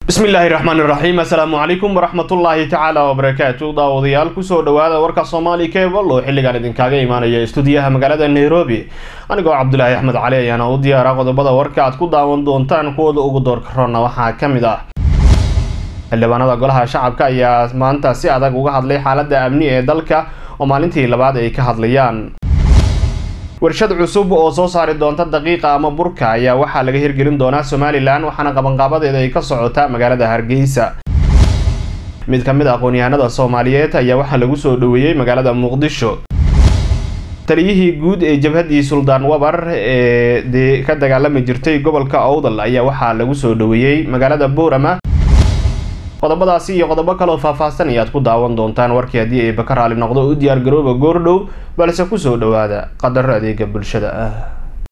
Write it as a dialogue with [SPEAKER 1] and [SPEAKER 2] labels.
[SPEAKER 1] bismillaahi raxmaan iraxiim assalaamu calaykum waraxmatullaahi tacaala wabarakaatu daawadayaal kusoo dhawaada warka soomaali cable oo xilligan idinkaaga imaanaya istuudiyaha magaalada nairobi anigoo cabdulaahi axmed cali ayaana u diyaara qodobada warka aad ku daawan doontaan kuwooda ugu doorka ronna waxaa ka mid ah xildhibaanada golaha shacabka ayaa maanta si adag uga hadlay xaaladda amni ee dalka oo maalintii labaad ay ka hadlayaan warshad cusub oo soo saari doonta daqiiqa ama burka ayaa waxaa laga hirgelin doonaa somalilan waxaana qabanqaabadeeda ay ka socotaa magaalada hargeysa mid ka mid a aqoon-yahanada soomaaliyeed ayaa waxaa lagu soo dhoweeyey magaalada muqdisho taliyihii guud ee jabhaddii suldaan wabar ee dee ka dagaalami jirtay gobolka owdal ayaa waxaa lagu soo dhoweeyey magaalada boorama qodobadaasi iyo qodobo kaloo faahfaahsan ayaad ku daawan doontaan warkii haddii ay baka raali noqdo u diyaar garooba goordhow balse kusoo dhowaada qadaro adeega bulshada ah